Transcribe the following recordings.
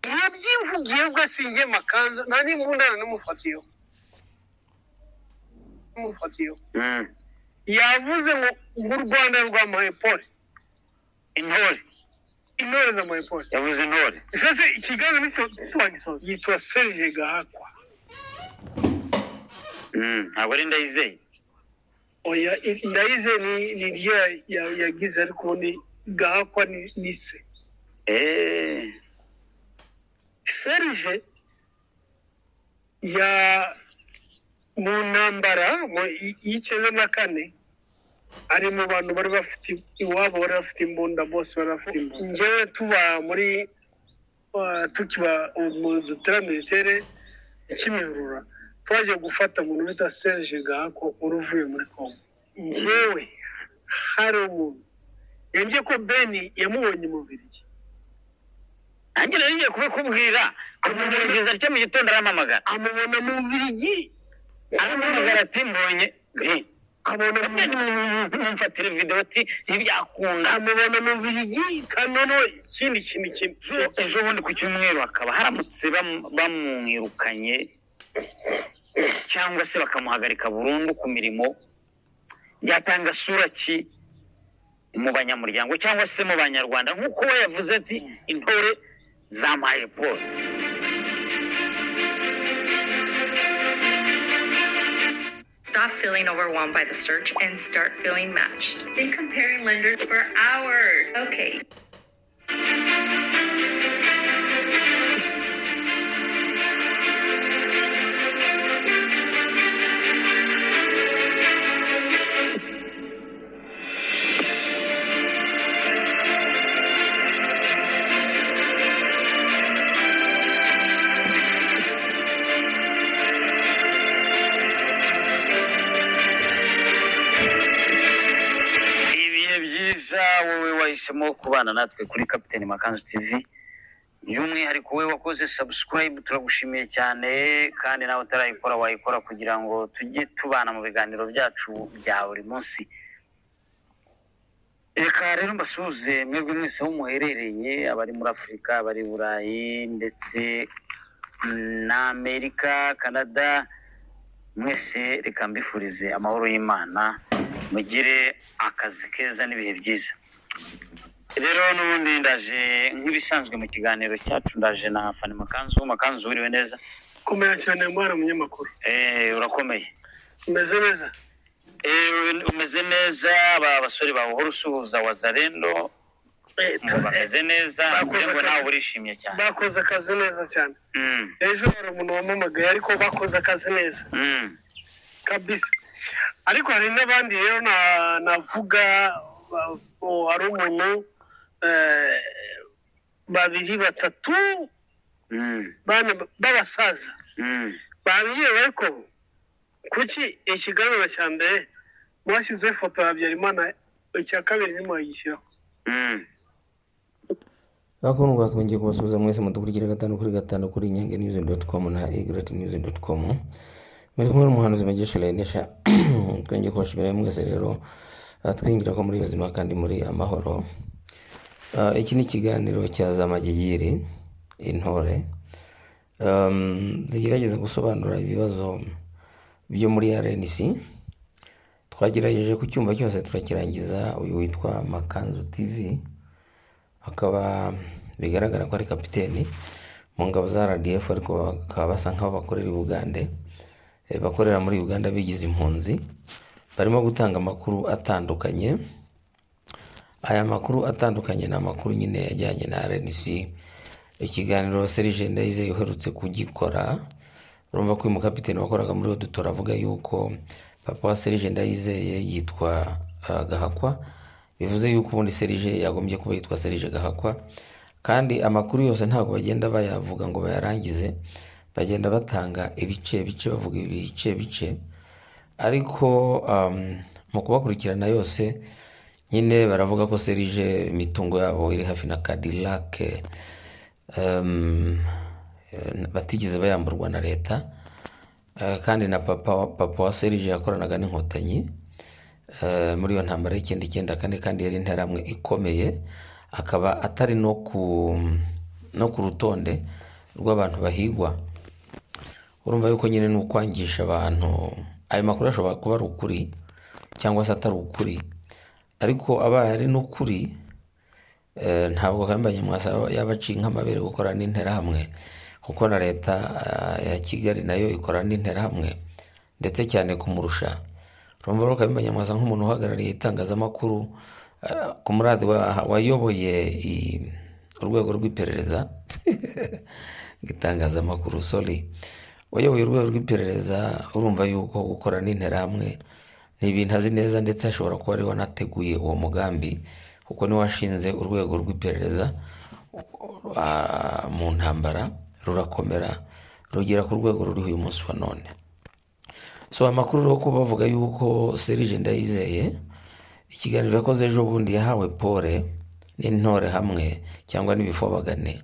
ubyivugiye ubwo asingiye makanza nta n'imbundana n'umufatiyeho n'umufatiyeho yavuze ngo ngo u rwanda rwamuhaye pole intore intore zamuhaye pole yavuze intore ese ikiganiro ni tuwagisoza yitwa serge gahakwa Mm, ntabwo ari ndayizeye oya i- ndayize ni ni ryo ya- ya- yagize ariko ubu ni gahakwa ni ni se Eh, serge ya mu ntambara mu- y- y'icyenda na kane ari mu bantu bari bafite iwabo bari bafite imbunda bose bari bafite imbunda njyewe tuba muri uh, tukiba mu dutera militere ikimihurura twaje gufata umuntu bita serge gahako wari uvuye muri kongo njyewe hari umuntu yambwiye ko beni yamubonye mu Bubiligi. nanjye nari ngiye kubikubwira kumugeza atya mu gitondo arampamagara amubona mu Bubiligi arampamagara ati mbonye eh, abona mu none mumfatire videwo ati ntibyakunda amubona mu Bubiligi kandi noneho ikindi kintu kimwe Ejo- ejo bundi ku cyumweru hakaba haramutse bamu- bamwirukanye cyangwa se bakamuhagarika burundu ku mirimo byatanga sura ki mu banyamuryango cyangwa se mu banyarwanda nk'uko we yavuze ati intore zampaye paul Stop feeling overwhelmed by the search and start feeling matched. Been comparing lenders for hours. Okay, ibihe byiza wowe wahisemo kubana natwe kuri capitaine makanzu tv by'umwihariko wowe wakoze subscribe turagushimiye cyane kandi nawe utarayikora wayikora kugira ngo tujye tubana mu biganiro byacu bya buri munsi reka rero mbasuhuze mwebwe mwese aho muherereye abari muri afurika abari i burayi ndetse na amerika canada mwese reka mbifurize amahoro y'imana mugire akazi keza n'ibihe byiza rero n'ubundi ndaje nk'ibisanzwe mu kiganiro cyacu ndaje na fani makanzu makanzu wiriwe neza komera cyane mwana umunyamakuru Eh, urakomeye umeze neza Eh, umeze neza aba basore bawe uhora usuhuza wazarendo Eh, ngo bameze neza Bakoze ngo nawe akazi. urishimye cyane bakoze akazi neza cyane Mm, ejo hari umuntu wampamagaye ariko bakoze akazi neza mm, kabisa ariko hari n'abandi rero na- navuga ba- o- hari umuntu eh, babiri batatu mm, bana- b'abasaza mm. bambwiye ko kuki ikiganiro cya mbere mwashyizeho ifoto ya Habyarimana icya kabiri ntimugishyiraho Mm. bakundwa twongeye kubasubiza mwese mudukurikira gatanu kuri gatanu kuri inyange news dot com na egret news dot com muri kumwe n'umuhanuzi magesha lenesha twongeye kubashimira mwese rero ah, twingira ko muri ubuzima kandi muri amahoro Ah, iki ni ikiganiro cya zamagigiri intore Um, zigerageza gusobanura ibibazo byo muri rnc twagerageje ku cyumba cyose turakirangiza uyu witwa makanzu tv akaba bigaragara ko ari kapiteni mu ngabo za RDF ariko bakaba basa nk'aho bakorera i Bugande Eh, bakorera muri Uganda bigize impunzi barimo gutanga amakuru atandukanye aya makuru atandukanye ni amakuru nyine yajyanye na RNC ikiganiro Serge Ndayizeye uherutse kugikora urumva ko uyu mukapiteni wakoraga muri Odutora avuga yuko papa wa Serge Ndayizeye yitwa ah, Gahakwa bivuze yuko ubundi Serge yagombye kuba yitwa Serge Gahakwa kandi amakuru yose ntabwo bagenda bayavuga ngo bayarangize bagenda batanga ibice bice bavuga ibice bice ariko um, mu kubakurikirana yose nyine baravuga ko Serge imitungo yabo iri hafi na Cadillac um, eh, batigeze bayamburwa na leta Eh, kandi na papa, wa- papa wa Serge yakoranaga n'inkotanyi eh, muri iyo ntambara y'icyenda icyenda kane kandi yari interahamwe ikomeye akaba atari no ku no ku rutonde rw'abantu bahigwa urumva yuko nyine ni ukwangisha abantu ayo makuru ashobora kuba ari ukuri cyangwa se atari ukuri ariko abaye ari n'ukuri eh, ntabwo kambanye mwasaba yabaciye nk'amabere gukora n'interahamwe kuko na leta eh, ya kigali nayo ikora n'interahamwe ndetse cyane kumurusha urumva rero kambanye mwasa nk'umuntu uhagarariye itangazamakuru eh, ku muradi wa- wayoboye i- urwego rw'iperereza itangazamakuru sori uyoboye urwego rw'iperereza urumva yuko gukora n'interahamwe ni ibintu azi neza ndetse ashobora kuba ari we wanateguye uwo mugambi kuko niwe washinze urwego rw'iperereza ah, mu ntambara rurakomera rugera ku rwego ruriho uyu munsi wa none so amakuru rero ko bavuga yuko serije ndayizeye ikiganiro yakoze ejo bundi yahawe pole n'intore hamwe cyangwa n'ibifobagane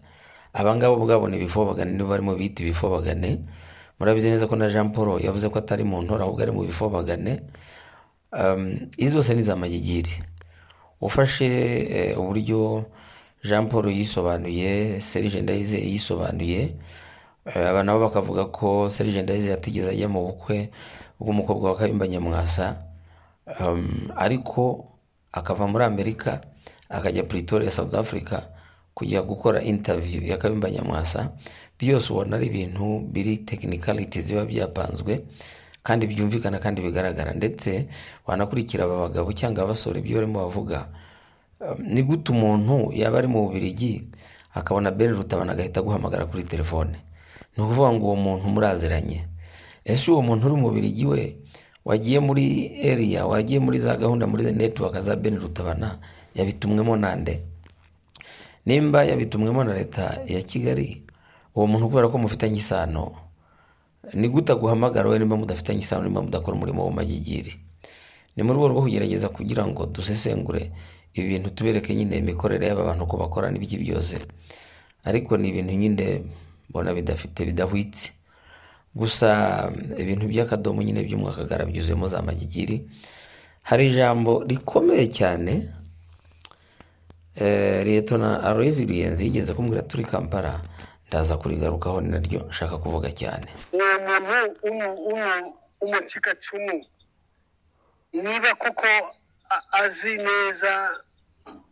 abangabo ubwabo ni ibifobagane nibo barimo bita ibifobagane murabizi neza ko na jean paul yavuze ko atari mu ntore ahubwo ari mu bifobagane Um, izi zose ni iz'amagigiri ufashe eh, uburyo jean paul yisobanuye serije ndayizeye yisobanuye Eh, aba nabo bakavuga ko serije ndayizeye atigeze ajya mu bukwe bw'umukobwa wa kayumba nyamwasa um, ariko akava muri amerika akajya pretoria south africa kujya gukora interview ya kayumba nyamwasa byose ubona ari ibintu biri technicalities biba byapanzwe kandi byumvikana kandi bigaragara ndetse wanakurikira aba bagabo cyangwa abasore ibyo barimo bavuga Um, ni gute umuntu yaba ari mu bubirigi akabona ben rutabana agahita aguhamagara kuri telefone ni ukuvuga ngo uwo muntu muraziranye ese uwo muntu uri mu bubirigi we wagiye muri area wagiye muri za gahunda muri network za ben rutabana yabitumwemo nande nimba yabitumwemo na leta ya kigali uwo muntu kubera ko mufitanye isano ni gute aguhamagara wowe nimba mudafitanye isano nimba mudakora umurimo w'umagigiri ni mu rwego rwo kugerageza kugira ngo dusesengure ibi bintu tubereke nyine imikorere y'aba bantu uko bakora n'ibiki byose ariko ni ibintu nyine mbona bidafite bidahwitse gusa mm, ibintu by'akadomo nyine by'umwakagara byuzuyemo za magigiri hari ijambo rikomeye cyane Eh, Liyetona Aloyizi Ruyenzi yigeze kumbwira turi Kampala ndaza kurigarukaho ni naryo nshaka kuvuga cyane uwo muntu w'umu- w'umu- w'umukikacumu niba koko a- azi neza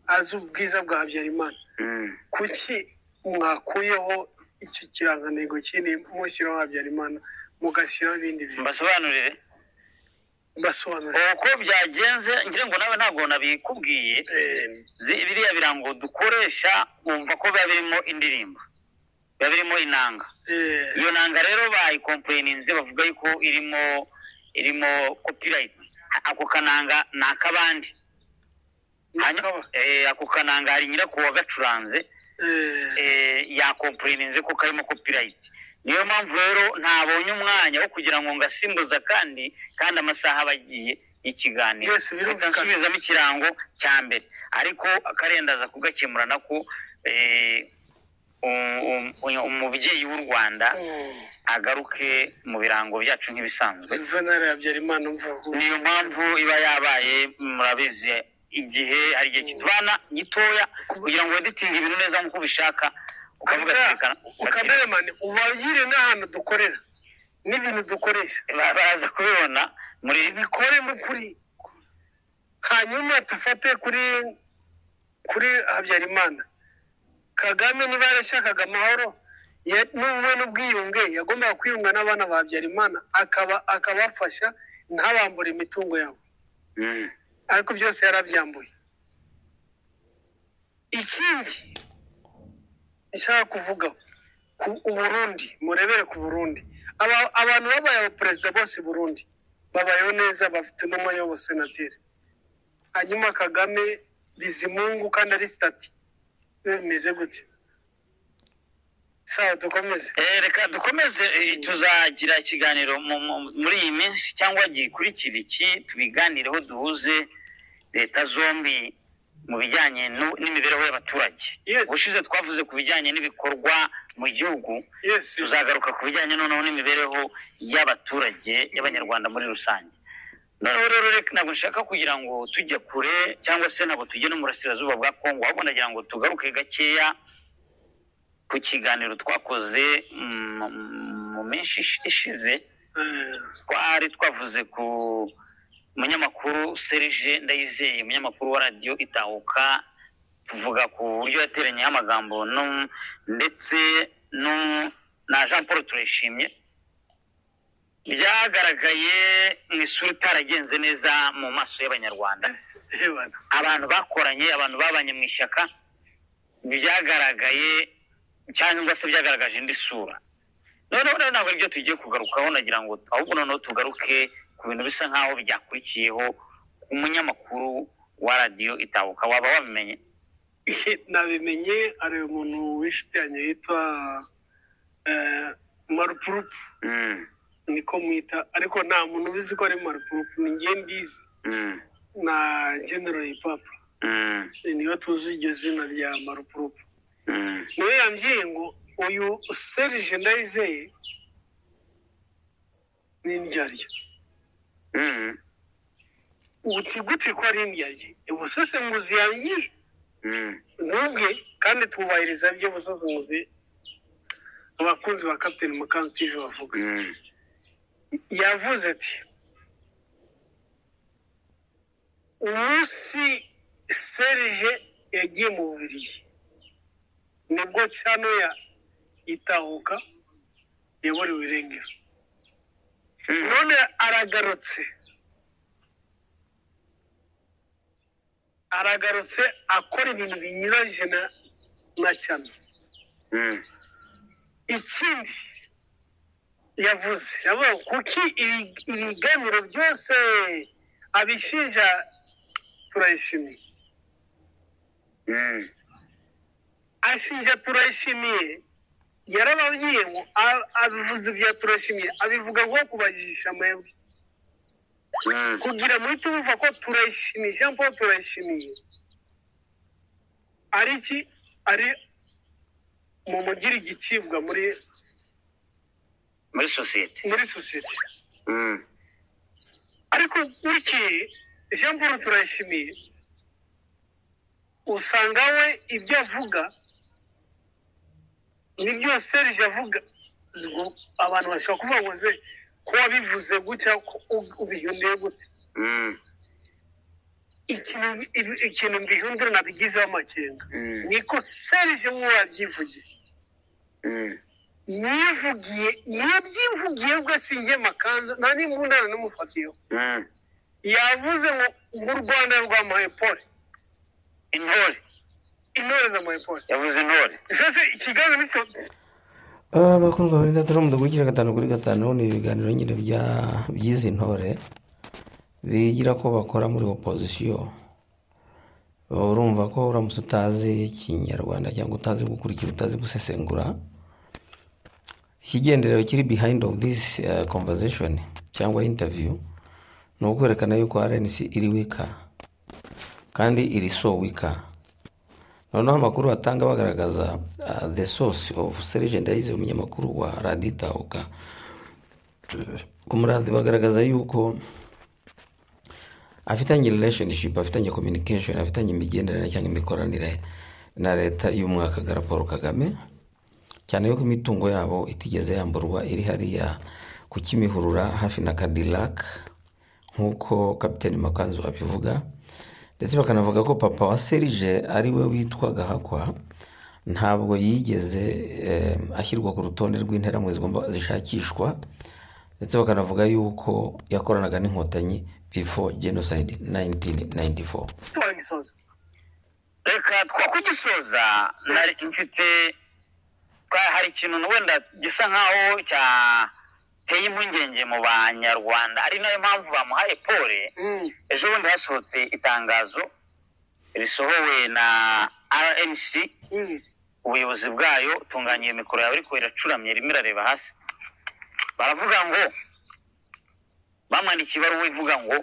azi ubwiza bwa habyarimana Mm. kuki mwakuyeho icyo kirangantego kindi mushyiraho habyarimana mugashyiraho ibindi bintu mbasobanurire mbasobanurira uko byagenze ngira ngo nawe ntabwo nabikubwiye Eh, zi- biriya birango dukoresha wumva ko biba birimo indirimbo biba birimo inanga eh, iyo nanga rero bayikompureninze bavuga yuko irimo irimo kopirayiti ako kananga ni ak'abandi Hanyuma- nakaba, eh, ako kananga hari nyirako wagacuranze eh, eh, yakompureninze ko karimo kopirayiti niyo mpamvu rero ntabonye umwanya wo kugira ngo ngasimbuza kandi kandi amasaha aba agiye y'ikiganiro Yes, birumvikana. Reka nsubizamo ikirango cya mbere ariko akarenda aza kugakemura nako eh, um- um- um- umubyeyi w'u rwanda mm, agaruke mu birango byacu nk'ibisanzwe juvenali habyarimana mvuga niyo mpamvu iba yabaye murabizi igihe hari igihe kitubana gitoya kugira ngo weditinge ibintu neza nk'uko ubishaka ukavuga ati reka reka- ukameremani ubagire n'ahantu dukorera n'ibintu dukoresha ba- baraza kubibona muri bikore mu kuri hanyuma dufate kuri kuri habyarimana kagame niba yarashakaga amahoro ya- n'ubumwe n'ubwiyunge yagombaga kwiyunga n'abana ba habyarimana akaba akabafasha ntabambure imitungo yabo Mm. ariko byose yarabyambuye ikindi nshaka kuvuga ku uburundi murebere ku burundi Aba, abantu babaye abaperezida bose i burundi babayeho neza bafite n'umwanya w'abasenateri hanyuma kagame bizimungu kandi ari sitati biba bimeze gute sawa dukomeze Eh, reka dukomeze eh, tuzagira ikiganiro mu- mu- muri iyi minsi cyangwa gikurikira iki tubiganireho duhuze leta zombi mu bijyanye nu- n'imibereho y'abaturage Yes. ubushize twavuze ku bijyanye n'ibikorwa mu gihugu yes tuzagaruka ku bijyanye noneho n'imibereho y'abaturage y'abanyarwanda muri rusange noneho rero reka ntabwo nshaka kugira ngo tujye kure cyangwa se ntabwo tujye no mu burasirazuba bwa kongo ahubwo ndagira ngo tugaruke gakeya ku kiganiro twakoze mm, mu minsi ish- ishize twari twavuze ku munyamakuru serge ndayizeye umunyamakuru wa radiyo itahuka tuvuga ku buryo yateranyeho amagambo no- ndetse no- na jean paul turayishimye byagaragaye mu isura itaragenze neza mu maso y'abanyarwanda Ebana. abantu bakoranye abantu babanye mu ishyaka byagaragaye cyangwa se byagaragaje indi sura noneho rero ntabwo aribyo tugiye kugarukaho nagira ngo ahubwo noneho tugaruke ku bintu bisa nk'aho byakurikiyeho umunyamakuru wa radiyo itahuka waba wabimenye nabimenye hari umuntu w'inshuti yanjye yitwa eh, marupurupu Mm, niko mwita ariko nta muntu ubizi ko ari marupurupu ni njye mbizi mm, na general papa mm, niyo tuzi iryo zina rya marupurupu mm, niwe yambwiye ngo uyu serije ndayizeye ni indyarya mm, uti gute ko ari indyarya ubusesenguzi yangiye mm. ntubwe kandi twubahiriza ibyo busesenguzi abakunzi ba captain mukanzu tv bavuga Mm, yavuze ati umunsi serije yagiye mu bubirigi nibwo cyano ya itahuka yaburiwe irengero mm, none aragarutse aragarutse akora ibintu binyuranyije na na cyane mm, ikindi yavuze yavuga ngo kuki ibi- ibiganiro byose abishinja turayishimiye mm, ashinja turayishimiye yarababwiye ngo a- abivuze ibya turayishimiye abivuga ngo kubajijisha amahirwe mm. kugira muhite bumva ko turayishimiye jean paul turayishimiye ari iki ari mu mugira igicibwa muri muri sosiyete muri sosiyete Mm, ariko bukeye jean paul turayishimiye usanga we ibyo avuga n'ibyo serije avuga ngo abantu bashobora kuvuga ngo ze ko wabivuze gutya ko u- ubihinduriye gute mm, ikintu ibi- ikintu mbihindura nabigizeho amakenga mm, niko serije wowe wabyivugiye mm, yivugiye yabyivugiye ubwo asingiye makanzu nta n'imbundane n'umufatiyeho mm. yavuze ngo nk'u rwanda rwamuhaye pole intore intore zamuhaye pole yavuze intore mbese ikiganza ni abakundwa bari ndetse mu dukurikira gatanu kuri gatanu ni ibiganiro nyine bya by'izi ntore bigira ko bakora muri opozisiyo urumva ko uramutse utazi ikinyarwanda cyangwa utazi gukurikira utazi gusesengura ikigenderero kiri behind of this eh, conversation cyangwa interview ni ukwerekana yuko RNC iri wika kandi iri so wika noneho amakuru batanga bagaragaza uh, the source of serge ndayize umunyamakuru wa raditahuka ku muranzi bagaragaza yuko afitanye relationship afitanye communication afitanye imigenderanire cyangwa imikoranire na leta y'umwakagara paul kagame cyane yuko imitungo yabo itigeze yamburwa iri hariya ku kimihurura hafi na kadilaka nk'uko kapitani makanzu abivuga ndetse bakanavuga ko papa wa serije ari we witwa gahakwa ntabwo yigeze eh, ashyirwa ku rutonde rw'interamo zigomba zishakishwa ndetse bakanavuga yuko yakoranaga n'inkotanyi before genocide 1994 tuba gisoza reka twakugisoza nari mfite twa- hari ikintu wenda gisa nk'aho cyateye impungenge mu banyarwanda ari nayo mpamvu bamuhaye pole ejo bundi hasohotse itangazo risohowe na rmc ubuyobozi bwayo tunganya iyo mikoro yawe ariko iracuramye irimo irareba hasi baravuga ngo bamwandikiye ibaruwa ivuga ngo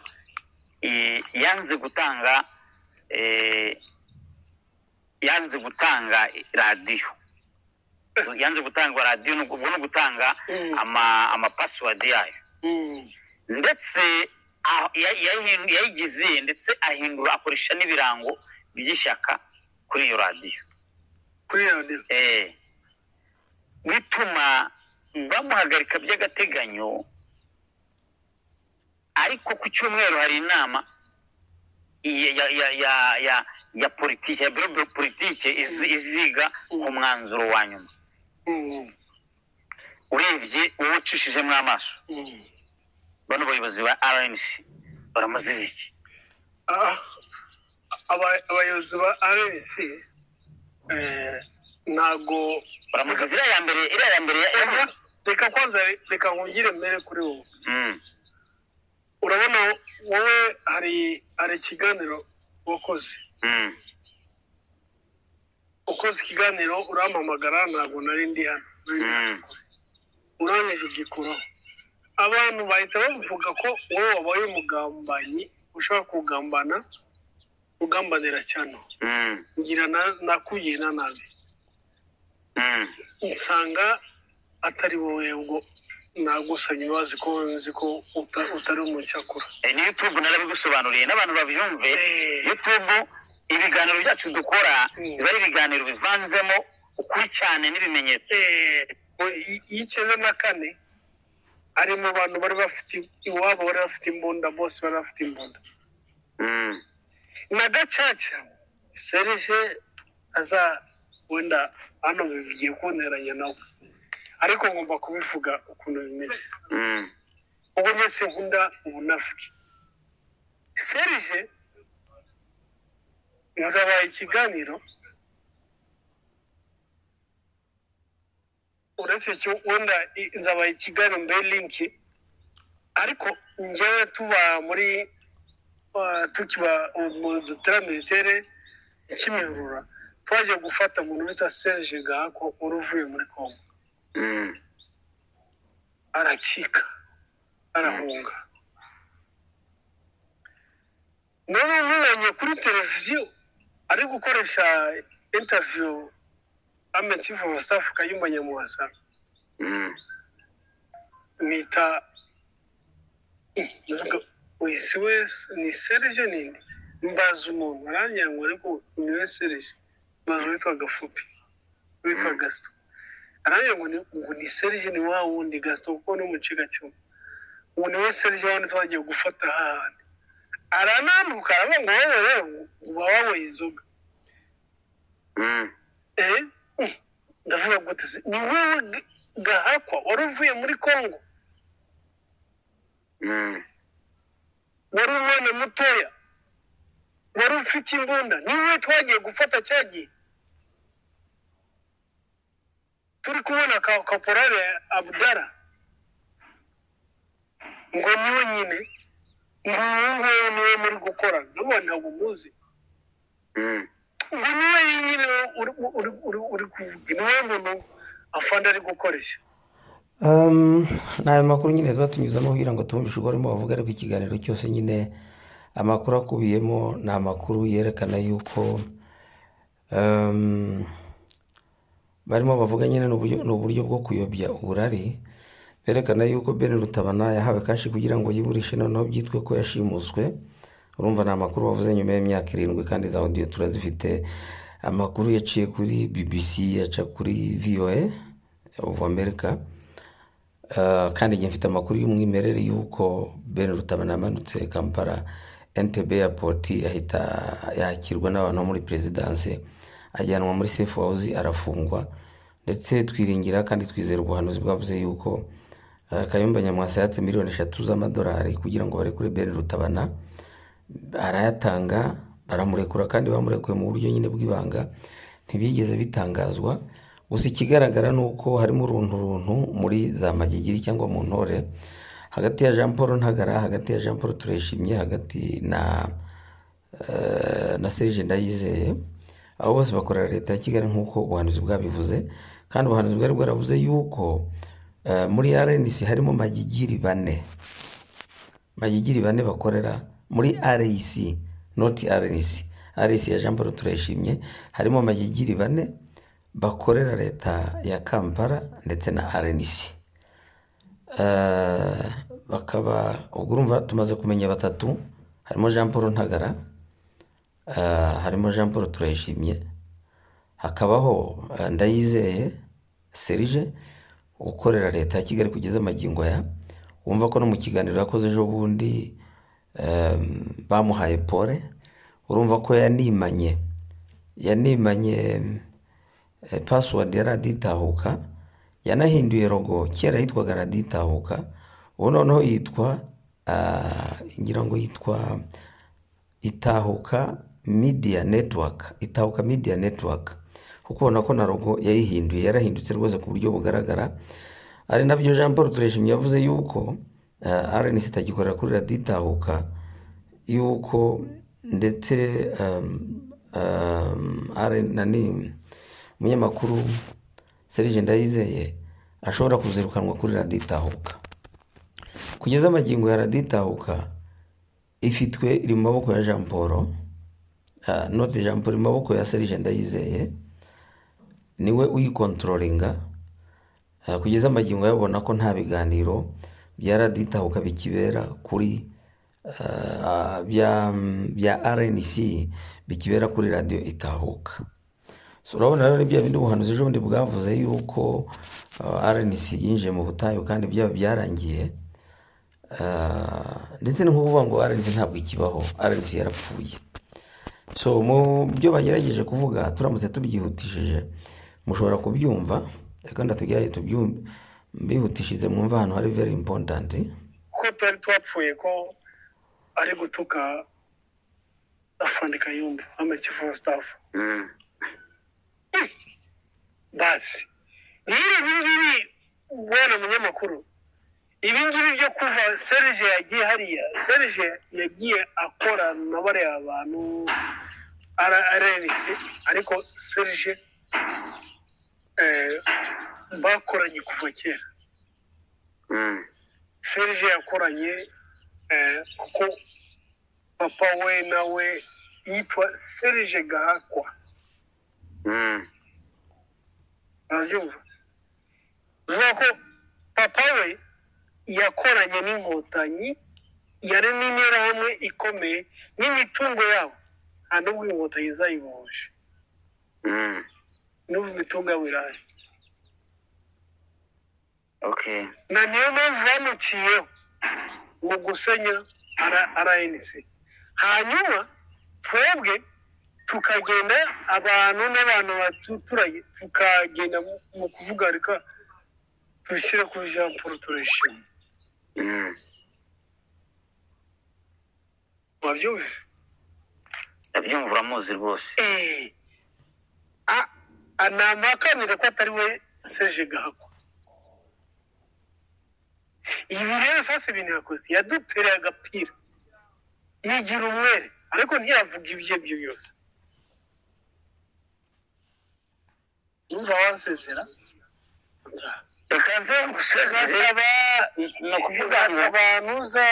eh, yanze gutanga eh, yanze gutanga radiyo yanze gutanga radiyo ni ugu- ubwo ni ugutanga Mm. ama- amapasiwadi yayo ndetse ah- ya- yayihindu- yayigize ndetse ahindura akoresha n'ibirango by'ishyaka kuri iyo radiyo kuri radiyo Eh, bituma bamuhagarika by'agateganyo ariko ku cyumweru hari inama ya- ya ya ya ya ya politiki ya biro biro politiki izi- iziga ku mwanzuro wa nyuma urebye uwo ucishijemo amaso bano bayobozi ba rmc baramaze iki Ah, aba- abayobozi ba rnc ntago baramuze iriya ya mbere iriya ya mbere ya emu reka kwanza reka nkongere mbere kuri wowe Mm. urabona wowe hari hari ikiganiro wakoze Mm. ukoze ikiganiro urampamagara ntabwo nari ndi hano Nari ndi Mm. urangije ugikuraho abantu bahita bavuga ko wowe wabaye umugambanyi ushobora kugambana ugambanira cyane Mm. ngira na- nakugirira nabi Mm. nsanga atari wowe ngo nagusanye imbabazi ko nzi ko uta- utari umucyakura Eh, ni youtube narabigusobanuriye n'abantu babyumve Eh. youtube ibiganiro byacu dukora Mm. biba ari ibiganiro bivanzemo ukuri cyane n'ibimenyetso Eh, i- y'icyenda na kane ari mu bantu bari bafite iwabo bari bafite imbunda bose bari bafite imbunda Mm. na gacaca serije aza wenda hano bigiye kunteranya nawe ariko ngomba kubivuga ukuntu bimeze Mm. ubwo mwese nkunda ubunafiki serije nzabaye ikiganiro uretse cyo wenda i- nzabaye ikiganiro mbere linki ariko njyewe tuba muri uh, tukiba mu dutera militere ikimihurura twaje gufata umuntu bita serije gahako wari uvuye muri kongo Mm. aracika arahunga none umubonye kuri televiziyo ari gukoresha interview ame chief of staff kayumba nyamuhasa Mm. mwita Eh, ndavuga, uyu si wese ni serije nini mbaza umuntu arangira ngo ariko ni we serije mbaza uwitwa gafupi uwitwa gasito arangira ngo ni- ngo ni serije ni wa wundi gasito kuko ni umucikacumu ubu ni we serije wa wundi twagiye gufata hahandi arananduka aravuga ngo wowe wowe uba wanyweye inzoga Mm. Eh, mm, ndavuga gute se ni wowe Ga- gahakwa wari uvuye muri kongo Mm. wari umwana mutoya wari ufite imbunda niwe twagiye gufata cya gihe turi kubona ka- kaporale abudara ngo niwe nyine nguyu nguyu niwe muri gukora nabo ntabwo muzi Mm. ngo niwe nyine uri- uri- uri- uri kuvuga niwe muntu afande ari gukoresha Um, ni ayo makuru nyine twatunyuzamo kugira ngo tumvishe ubwo barimo bavuga ariko ikiganiro cyose nyine amakuru akubiyemo ni amakuru yerekana yuko um, barimo bavuga nyine ni uburyo- ni uburyo bwo kuyobya uburari berekana yuko ben rutabana yahawe kashi kugira ngo yiburishe noneho byitwe ko yashimuswe urumva ni amakuru bavuze nyuma y'imyaka irindwi kandi za audio turazifite amakuru yaciye kuri bbc yaca kuri voa of america Uh, kandi njye mfite amakuru y'umwimerere y'uko ben rutabana yamanutse kampala ntb airport ahita yakirwa n'abantu bo muri perezidanse ajyanwa muri safe house arafungwa ndetse twiringira kandi twizera ubuhanuzi bwavuze yuko uh, kayumba nyamwasa yatse miliyoni eshatu z'amadolari kugira ngo barekure ben rutabana arayatanga baramurekura kandi bamurekuye mu buryo nyine bw'ibanga ntibigeze bitangazwa gusa ikigaragara ni uko harimo uruntu runtu muri za magigiri cyangwa mu ntore hagati ya jean paul ntagara hagati ya jean paul tureshimye hagati na eh, na serge ndayizeye abo bose bakorera leta ya kigali nk'uko ubuhanuzi bwabivuze kandi ubuhanuzi bwari bwaravuze yuko eh, muri rnc harimo magigiri bane magigiri bane bakorera muri REC not RNC REC ya Jean Paul Turayishimye harimo magigiri bane bakorera leta ya Kampala ndetse na RNC Eh, bakaba ubwo urumva tumaze kumenya batatu harimo Jean Paul Ntagara eh, harimo Jean Paul Turayishimye hakabaho eh, Ndayizeye serije ukorera leta ya kigali kugeza amagingo aya wumva ko no mu kiganiro yakoze ejo bundi em, bamuhaye pole urumva ko yanimanye yanimanye eh, password ya radiyo itahuka yanahinduye rogo kera yitwaga radiyo itahuka ubu noneho yitwa ah, ngira ngo yitwa itahuka media network itahuka media network kuko ubona ko na rogo yayihinduye yarahindutse rwose ku buryo bugaragara ari nabyo jean paul tureshimye yavuze yuko uh, rnc itagikorera kuri radiyo itahuka yuko ndetse um, um, RN nani umunyamakuru serije ndayizeye ashobora kuzirukanwa kuri radiyo itahuka kugeza amagingo ya radiyo itahuka ifitwe iri mu maboko ya jean paul ah, note jean paul iri mu maboko ya serije ndayizeye niwe uyikontrolinga Ah, kugeza amagingo yabona ko nta biganiro bya radiyo itahuka bikibera kuri ah, bya bya rnc bikibera kuri radiyo itahuka So, urabona rero bya bindi ubuhanuzi ejo bundi bwavuze yuko ah, rnc yinjiye mu butayu kandi byaba byarangiye Ah, ndetse ni nko kuvuga ngo rnc ntabwo ikibaho rnc yarapfuye so mu byo bagerageje kuvuga turamutse tubyihutishije mushobora kubyumva kandi tugerage tubyihutishije mwumva ahantu hari very important ko twari twapfuye ko ari gutuka afande kayumba amakivu staff Mm. basi rero ibingibi bwana munyamakuru ibingibi byo kuva serije yagiye hariya serije yagiye akora na bariya bantu ararenise ariko serije eh, bakoranye kuva kera Mm. serije yakoranye eh, kuko papa we nawe yitwa serije gahakwa Mm. urabyumva bivuga ko papa we yakoranye n'inkotanyi yari n'interahamwe ikomeye n'imitungo yabo nta n'ubwo inkotanyi zayibohoje Mm. n'ubu imitungo yabo irahari Okay. na niyo mpamvu bamuciyeho mu gusenya rnc hanyuma twebwe tukagenda abantu n'abantu batuturanye tukagenda mu- mu kuvuga reka tubishyire kuri jean paul turishima Mm. wabyumvise ndabyumva uramuzi rwose Eh, a- a- namakanira ko atari we seje gahako ibi rero sasa ibintu yakoze yadutereye agapira yigira umwere ariko ntiyavuga ibyo byo byose numva wasezera reka nze ngusezere ngasaba ni ukuvuga ngo ngasaba ntuza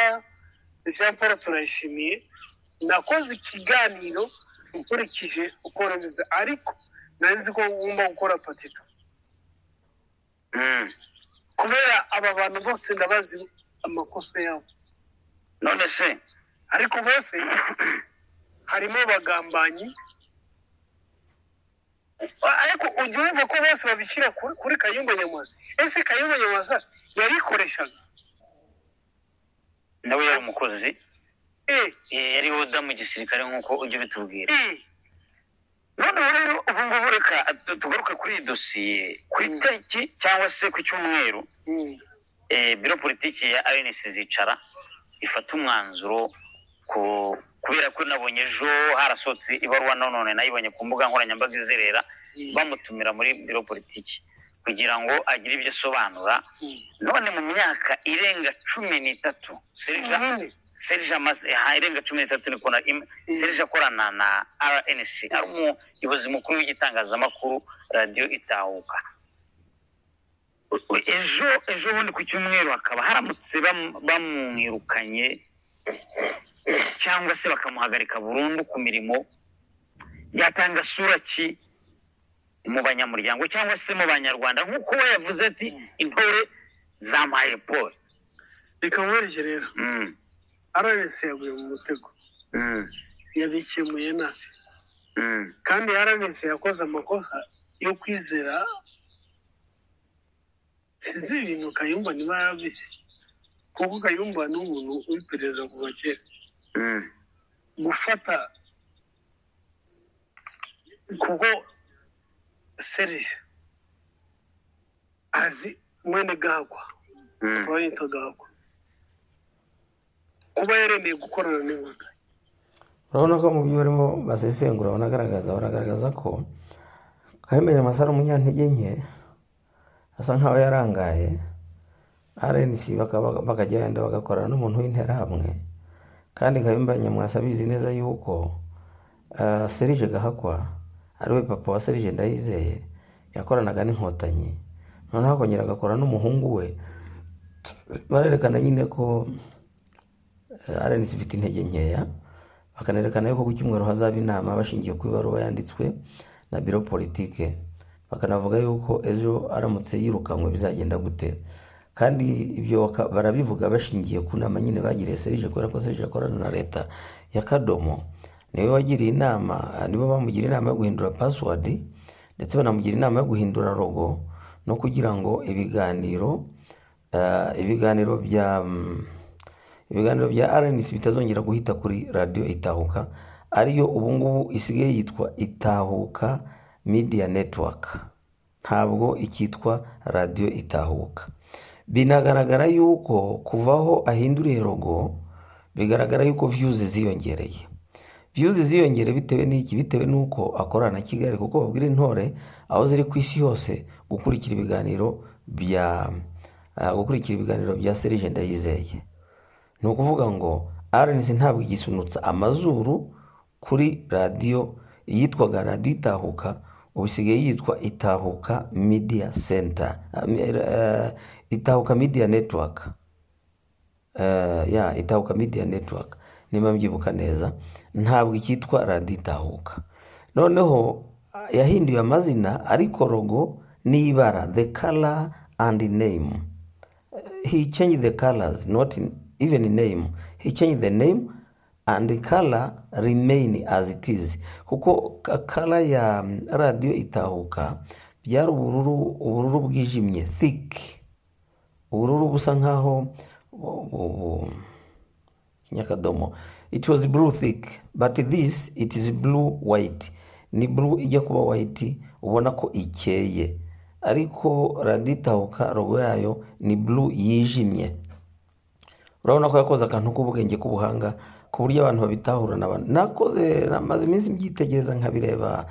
jean paul turayishimiye nakoze ikiganiro nkurikije uko nabivuze ariko nari nzi ko wumva gukora patito Mm. kubera aba bantu bose ndabazi amakosa yabo none se ariko bose harimo abagambanyi ariko ujya wumva ko bose babishyira kuri- kuri kayumba nyamwasa ese kayumba nyamwasa yarikoreshaga nawe yari umukozi eee Eh, yari woda mu gisirikare nk'uko ujya ubitubwira eee noneho rero ubu ngubu reka tu- tugaruke kuri iyi dosiye ku Mm. itariki cyangwa se ku cyumweru eee eh, biro politiki ya rnc zicara ifata umwanzuro ku- kubera ko nabonye ejo harasohotse ibaruwa nonone nayibonye ku mbuga nkoranyambaga izerera bamutumira muri biro politiki kugira ngo agire ibyo asobanura none mu myaka irenga cumi n'itatu Serija- serije amaze aha irenga cumi n'itatu niko na im- Mm. serije akorana na rnc ari umuyobozi mukuru w'igitangazamakuru radiyo itahuka U- u- ejo ejo bundi ku cyumweru hakaba haramutse bam- bamwirukanye cyangwa se bakamuhagarika burundu ku mirimo byatanga sura ki mu banyamuryango cyangwa se mu banyarwanda nk'uko we yavuze ati intore zampaye paul reka nkurikije rero Mm, rnc yaguye mu mutego mm, yabikemuye nabi mm, kandi rnc yakoze amakosa yo kwizera sinzi ibintu kayumba niba yarabizi kuko kayumba ni umuntu w'iperereza kuva kera Mm. gufata kuko serije azi mwene gahagwa Mm. kuba yitwa gahagwa kuba yaremeye gukorana n'inkotanyi urabona ko mu byo barimo basesengura banagaragaza baragaragaza ko kayumba nyamasa ari umunyantege nke asa nkaho yarangaye rnc bakaba- bakagenda bagakorana n'umuntu w'interahamwe kandi kayumba nyamwasa abizi neza yuko ah, serije gahakwa ari we papa wa serije ndayizeye yakoranaga n'inkotanyi noneho akongera agakora n'umuhungu we barerekana nyine ko RNC ifite intege nkeya bakanerekana yuko ku cyumweru hazaba inama bashingiye ku ibaruwa yanditswe na biro politike bakanavuga yuko ejo aramutse yirukanwe bizagenda gute kandi ibyo baka- barabivuga bashingiye ku nama nyine bagiriye serije kubera ko serije akorana na leta ya kadomo niwe wagiriye inama nibo bamugira inama yo guhindura password ndetse banamugira inama yo guhindura logo no kugira ngo ibiganiro eh, ibiganiro bya mm, ibiganiro bya rnc bitazongera guhita kuri radiyo itahuka ariyo ubungubu isigaye yitwa itahuka media network ntabwo ikitwa radiyo itahuka binagaragara yuko kuva aho ahinduriye rogo bigaragara yuko viyuzi ziyongereye viyuzi ziyongere bitewe n'iki bitewe n'uko akorana na kigali kuko babwira intore aho ziri ku isi yose gukurikira ibiganiro bya ah, gukurikira ibiganiro bya serije ndayizeye ni ukuvuga ngo rnc ntabwo igisunutsa amazuru kuri radiyo yitwaga radiyo itahuka ubu isigaye yitwa itahuka media center Ah, mi- eh, itahuka media network Eh, ya itahuka media network niba mbyibuka neza ntabwo icyitwa radiyo itahuka noneho ah, yahinduye amazina ariko rogo n'ibara the color and name he changed the colors, not in, even in name. He changed the name and the color remain as it is. Kuko ka- color ya mm, radio itahuka byari ubururu ubururu bwijimye thick, ubururu busa nkaho bu- bu- bu- nyakadomo it was blue thick but this it is blue white ni blue ijya kuba white ubona ko ikeye ariko raditahuka rogo yayo ni blue yijimye urabona ko yakoze akantu k'ubwenge k'ubuhanga ku buryo abantu babitahura n'abantu nakoze namaze iminsi mbyitegereza nkabireba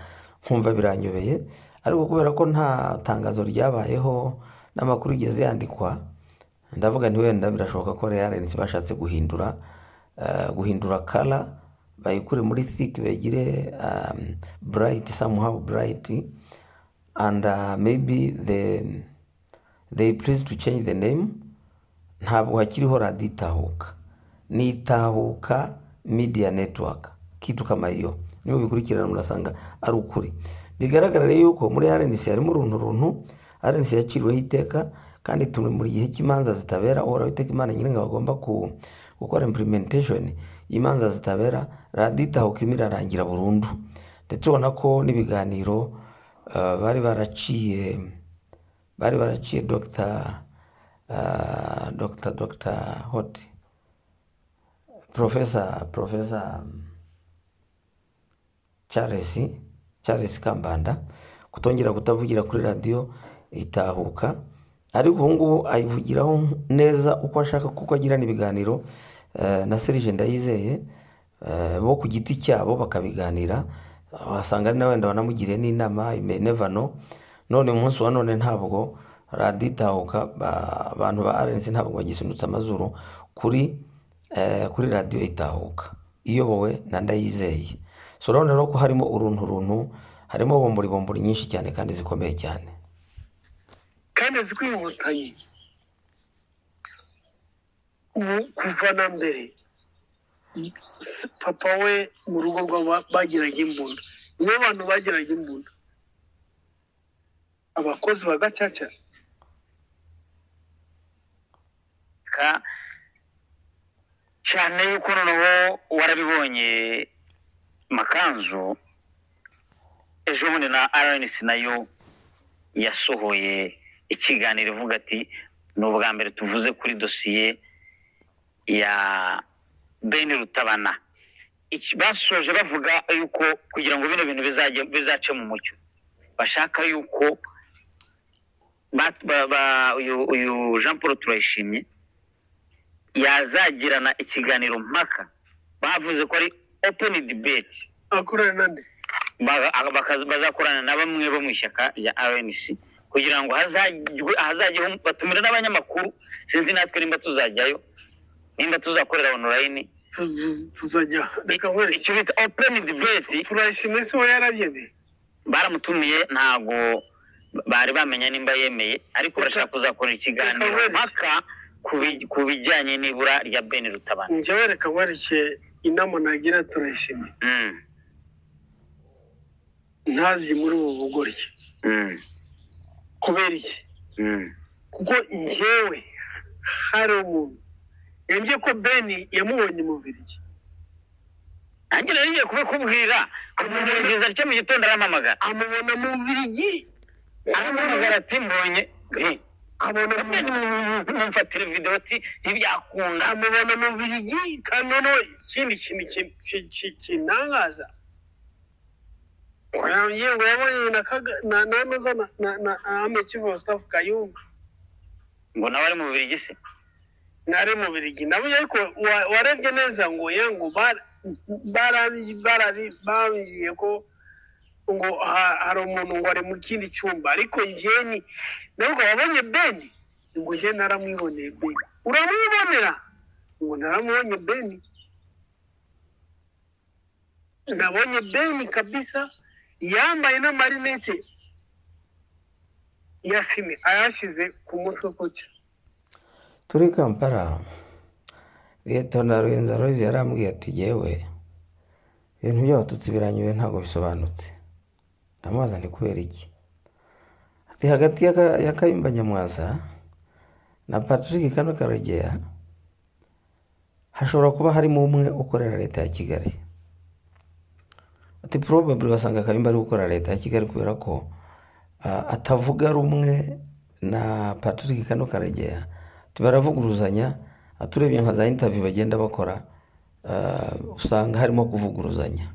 nkumva biranyobeye ariko kubera ko nta tangazo ryabayeho n'amakuru yigeze yandikwa ndavuga nti wenda birashoboka ko rnc bashatse guhindura eh, guhindura kara bayikure muri thick begire um, bright somehow bright and uh, maybe the they please to change the name ntabwo hakiriho radiyo itahuka ni itahuka media network kitu kama hiyo niba bikurikirana murasanga ari ukuri bigaragara rero yuko muri rnc harimo uruntu runtu rnc yaciriweho iteka kandi turi muri gihe cy'imanza zitabera uhoraho iteka imana nyiringa bagomba ku- gukora implementation y'imanza zitabera radiyo itahuka irimo irarangira burundu ndetse ubona ko n'ibiganiro eh, bari baraciye bari baraciye dr uh, dr dr hot professor professor um, charles charles kambanda kutongera kutavugira kuri radiyo itahuka ariko ubungubu ayivugiraho neza uko ashaka kuko agirana ibiganiro eh, na serije ndayizeye eh, bo ku giti cyabo bakabiganira wasanga ari na wenda banamugiriye n'inama imenevano none umunsi wa none ntabwo radiyo itahuka ba- abantu ba rnc ntabwo bagisunitse amazuru kuri eh, kuri radiyo itahuka iyobowe na ndayizeye so urabona rero ko harimo uruntu runtu harimo bombori bombori nyinshi cyane kandi zikomeye cyane kandi azi ko inkotanyi ubu kuva na mbere se- papa we mu rugo rwabo bagiraga imbunda nibo bantu bagiraga imbunda abakozi ba gacaca ka cyane yuko noneho warabibonye makanzu ejo bundi na rnc nayo yasohoye ikiganiro ivuga ati ni ubwa mbere tuvuze kuri dosiye ya bene rutabana Iki- basoje bavuga yuko kugira ngo bino bintu bizajye bizace mu mucyo bashaka yuko ba- ba- ba- uyu uyu jean paul turayishimye yazagirana ikiganiro mpaka bavuze ko ari open debate akorana nande Baga- aga- bakaza- bazakorana na bamwe bo mu ishyaka rya rnc kugira ngo hazajye hazajyeho batumira n'abanyamakuru sinzi natwe nimba tuzajyayo nimba tuzakorera online Tuzu- tuzajya reka nkwereke icyo bita open debate turayishimye se we yarabyemeye baramutumiye ntago bari bamenya nimba yemeye ariko barashaka kuzakora ikiganiro mpaka ku bi- ku bijyanye n'ibura rya ben rutabana njyewe reka nkwereke inama nagira turayishimye Mm, ntazi muri ubu bugoryi mm, kubera iki mm, kuko njyewe hari umuntu yambwiye ko beni yamubonye mu Bubiligi nanjye rero ngiye kubikubwira kumumugiriza atyo mu gitondo arampamagara amubona mu Bubiligi arampamagara ati mbonye eh, abona mu mumfatire videwo ati ntibyakunda amubona mu Bubiligi kandi noneho ikindi kintu ki- ki- ki- kintangaza yambwiye ngo yabonye na Kaga- na na Noza na na na Ahmed Chief of Staff Kayumba ngo nawe ari mu bubiri se nari mu Bubiligi nabonye ariko wa- warebye neza ngo ye ngo bara- barari- barari- bambwiye ko ngo ha- hari umuntu ngo ari mu kindi cyumba ariko njyewe ni nubwo wabonye beni ngo njyewe naramwiboneye beni uramwibonera ngo naramubonye beni nabonye beni kabisa yambaye n'amarinete ya fime ayashyize ku mutwe gutya turi kampala liyetonaro rwenzarorizi yarambwiye ati yewe ibintu by'abatutsi biranyuwe ntabwo bisobanutse ndamubaza ni kubera iki ati hagati ya Ka- ya kayumba nyamwaza na patrick kano karegeya hashobora kuba harimo umwe ukorera leta ya kigali ati probably wasanga kayumba ari gukorera leta ya kigali kubera ko ah, atavuga rumwe na patrick kano karegeya baravuguruzanya aturebye nka za intaviyu bagenda bakora ah, usanga harimo kuvuguruzanya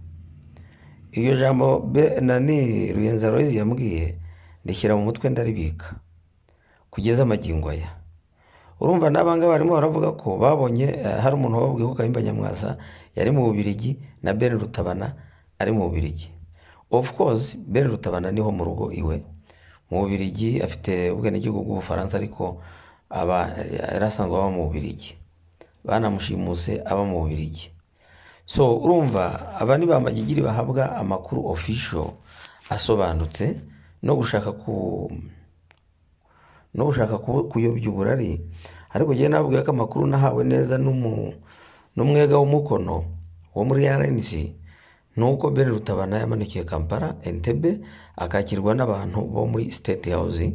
iryo jambo be- nani ruyenza royizi yambwiye ndishyira mu mutwe ndaribika kugeza amagingo aya urumva n'abanga barimo baravuga ko babonye eh, hari umuntu wababwiye ko kayumba nyamwasa yari mu bubirigi na ben rutabana ari mu bubirigi of course ben rutabana niho mu rugo iwe mu bubirigi afite ubwenegihugu bw'ubufaransa ariko aba yari asanzwe aba mu bubirigi banamushimuse aba mu bubirigi so urumva aba ni ba magigiri bahabwa amakuru official asobanutse no gushaka ku no gushaka ku- kuyobya uburari ariko njyewe nababwiye ko amakuru nahawe neza n'umu- n'umwega w'umukono wo muri rnc ni uko ben rutabana yamanukiye kampala entebe akakirwa n'abantu bo muri state house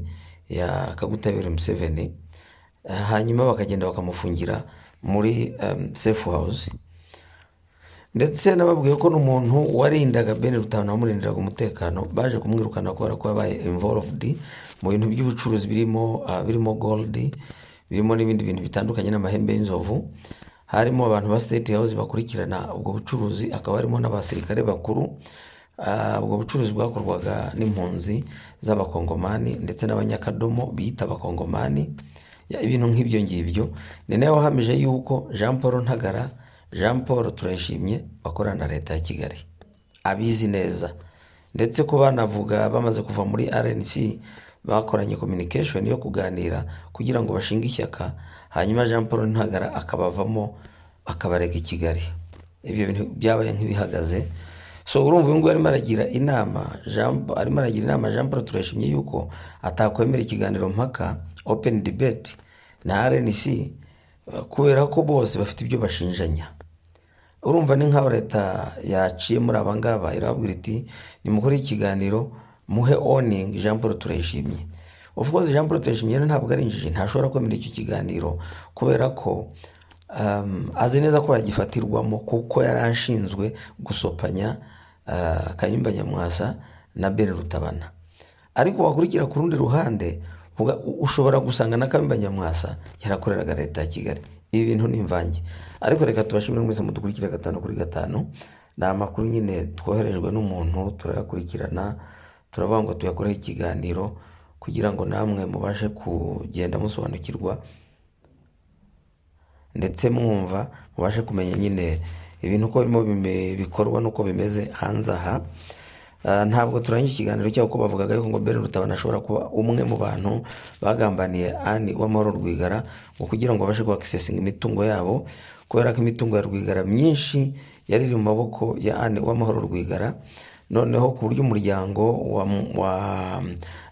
ya kagutabera museveni Eh, hanyuma bakagenda bakamufungira muri em, safe house ndetse nababwiye ko n'umuntu warindaga bene rutanu wamurindiraga umutekano baje kumwirukana kubera ko yabaye involved mu bintu by'ubucuruzi birimo ah, birimo gold birimo n'ibindi bintu bitandukanye n'amahembe y'inzovu harimo abantu ba state house bakurikirana ubwo bucuruzi hakaba harimo n'abasirikare bakuru Ah, ubwo bucuruzi bwakorwaga n'impunzi z'abakongomani ndetse n'abanyakadomo biyita abakongomani Ya- ibintu nk'ibyo ngibyo ni nawe wahamije yuko jean paul ntagara jean paul turayishimye bakorana na leta ya kigali abizi neza ndetse ko banavuga bamaze kuva muri rnc bakoranye communication yo kuganira kugira ngo bashinge ishyaka hanyuma jean paul ntagara akabavamo akabarega i kigali ibyo bintu byabaye nk'ibihagaze so urumva uyu nguyu arimo aragira inama Jean Paul- arimo aragira inama jean paul turashimye yuko atakwemera ikiganiro mpaka open debate na rnc eh, kubera ko bose bafite ibyo bashinjanya urumva ni nk'aho leta yaciye muri aba ngaba irababwira iti nimukore ikiganiro muhe oningi jean paul turayishimye of course jean paul turayishimye rero ntabwo ari injiji ntashobora kwemera icyo kiganiro kubera ko um, azi neza ko yagifatirwamo kuko yari ashinzwe gusopanya uh, kayumba nyamwasa na ben rutabana ariko wakurikira ku rundi ruhande Vuga, u- ushobora gusanga na Kayumba nyamwasa yarakoreraga leta ya kigali ibi bintu ni imvange ariko reka tubashimire mwese mudukurikire gatanu kuri gatanu ni amakuru nyine twoherejwe n'umuntu turayakurikirana turavuga ngo tuyakoreho ikiganiro kugira ngo namwe mubashe kugenda musobanukirwa ndetse mwumva mubashe kumenya nyine ibintu uko birimo bime- bikorwa n'uko bimeze hanze aha Ah, ntabwo turangije ikiganiro cyabo kuko bavugaga yuko ngo Beren Rutabana ashobora kuba umwe mu bantu bagambaniye Ani w'amahoro Rwigara ngo kugira ngo babashe kuakisesinga imitungo yabo kubera ko imitungo ya Rwigara myinshi yari iri mu maboko ya Ani w'amahoro Rwigara noneho ku buryo umuryango wa, wa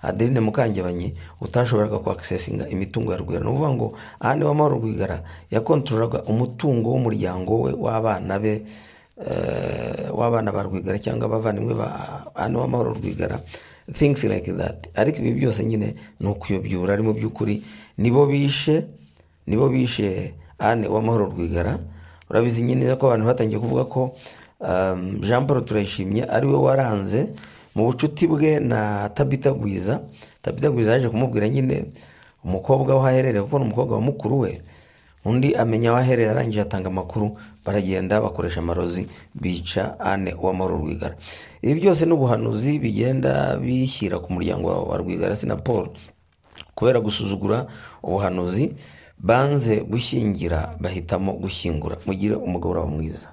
Adeline Mukangebanyi utashoboraga kwaksesinga imitungo ya Rwigara ni ukuvuga ngo Ani w'amahoro Rwigara yakontorolaga umutungo w'umuryango we w'abana be eh, w'abana ba rwigara cyangwa abavandimwe ba hano w'amahoro rwigara things like that ariko ibi byose nyine ni ukuyobyura ari mu by'ukuri nibo bishe nibo bishe ane w'amahoro rwigara urabizi nyine ko abantu batangiye kuvuga ko um, jean paul turayishimye ari we waranze mu bucuti bwe na tabita gwiza tabita gwiza yaje kumubwira nyine umukobwa wahaherereye kuko ni umukobwa wa mukuru we undi amenya aho aherera arangije atanga amakuru baragenda bakoresha amarozi bica ane uwamahoro rwigara ibi byose ni ubuhanuzi bigenda bishyira ku muryango wa wa rwigara si na paul kubera gusuzugura ubuhanuzi banze gushyingira bahitamo gushyingura mugire umugabura mwiza